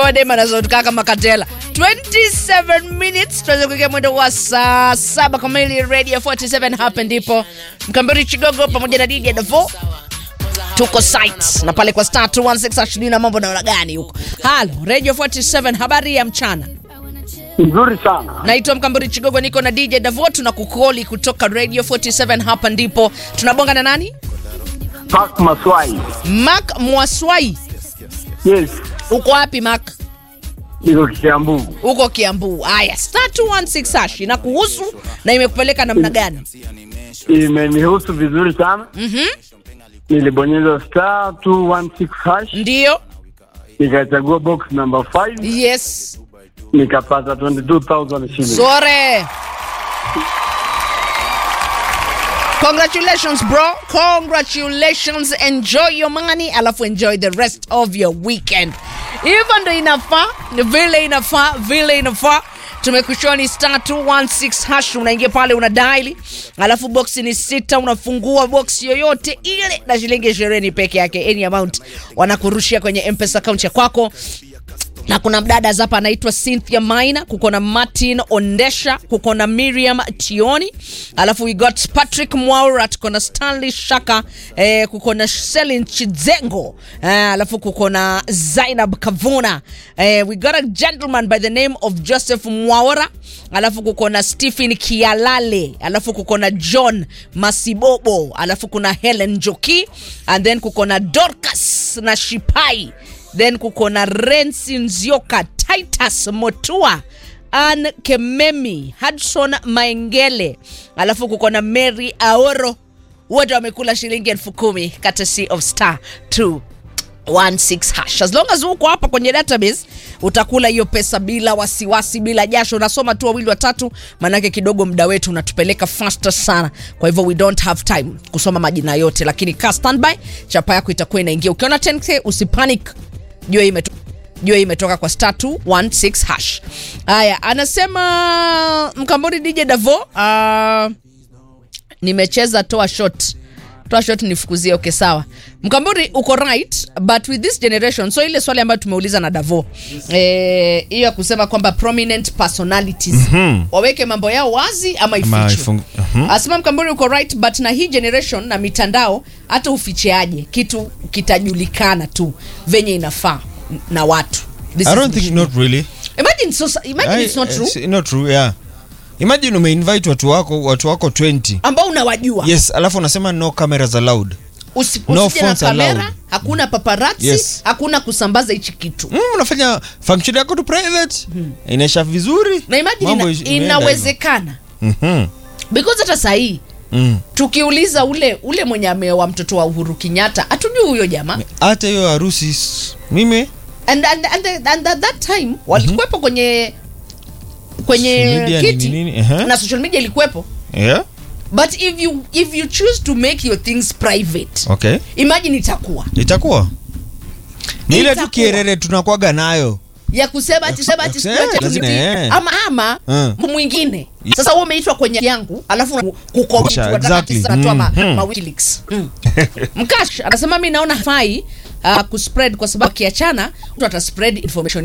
wadema anazotukaa kama katela 27 minutes tuweze kuingia mwendo wa saa saba kamili radio 47 hapa ndipo mkambiri chigogo pamoja na didi davo tuko site na pale kwa star 216 ashini na mambo naona gani huko halo radio 47 habari ya mchana Nzuri sana. naitwa mkambiri chigogo niko na dj davo tuna kukoli kutoka radio 47 hapa ndipo tunabonga na nani Park Maswai. mak mwaswai Yes. uko wapi mak Niko Kiambu. huko kiambu haya star 216 hash na kuhusu na imekupeleka namna gani Imenihusu vizuri sana. Mhm. Nilibonyeza star 216 hash, ndiyo nikachagua box number 5, yes nikapata 22,000 shillings. sore congratulations bro congratulations enjoy your money alafu enjoy the rest of your weekend hivyo ndo inafaa vile inafaa vile inafaa tumekushoni star 216 hash unaingia pale una daili alafu boksi ni sita unafungua boksi yoyote ile na shilingi ishirini peke yake any amount wanakurushia kwenye mpesa account ya kwako na kuna mdada hapa anaitwa cynthia maina kuko na martin ondesha kuko na miriam tioni alafu we got patrick mwaura tuko na stanley shaka eh, kuko na selin chizengo eh, alafu kuko na zainab kavuna eh, we got a gentleman by the name of joseph mwaura alafu kuko na stephen kialale alafu kuko na john masibobo alafu kuna helen joki and then kuko na dorcas na shipai then kuko na rensi nzioka titus motua an kememi hudson maengele alafu kuko na mary aoro wote wamekula shilingi elfu kumi courtesy of star 2 16 hash as long as uko hapa kwenye database utakula hiyo pesa bila wasiwasi bila jasho unasoma tu wawili watatu maanake kidogo muda wetu unatupeleka faster sana kwa hivyo we don't have time kusoma majina yote lakini ka standby chapa yako itakuwa inaingia ukiona 10k usipanic jua hii imeto- jua hii imetoka kwa star 216 hash haya anasema mkamboni dj davo uh, nimecheza toa shot toa shot nifukuzie okay sawa mkamburi uko right but with this generation so ile swali ambayo tumeuliza na davo eh, hiyo ya kusema kwamba prominent personalities mm-hmm. waweke mambo yao wazi ama Ama ifichwe ifung- Mhm. asema mkamburi uko right but na hii generation na mitandao hata uficheaje kitu kitajulikana tu venye inafaa na watu This I is don't the think shit. not really. imagine, so, imagine it's not I- true it's not true, yeah. Imagine umeinvite watu wako watu wako 20. ambao unawajua Yes, alafu unasema no cameras allowed. Usi, No usije na phones kamera allowed. hakuna paparazzi Yes. hakuna kusambaza hichi kitu Mm, unafanya function yako tu private. Inaisha vizuri. na imagine Mambo ina, ish- imeenda inawezekana hivyo. Mhm. because hata sahii Mm. tukiuliza ule ule mwenye ameoa mtoto wa uhuru kenyatta hatujui huyo jamaa Hata hiyo harusi s- mimi and, and, and, and at that time walikuwepo kwenye kwenye Social media ni kiti nini? Ehe. na social media ilikuwepo yeah. but if you if you choose to make your things private Okay. imagine itakuwa Itakuwa. Ni ile tu Itakuwa. kierere tunakwaga nayo. ya kusema ati sema ati Eh, sijui ati lazima, ati- eh. ama ama Mm. mwingine sasa wewe umeitwa kwenye yangu alafu kukomit Sha- wataka exactly. tisa natoa ma, Mhm. ma WikiLeaks. Mm. mkash anasema mi naona fai uh, kuspread kwa sababu akiachana mtu ataspread information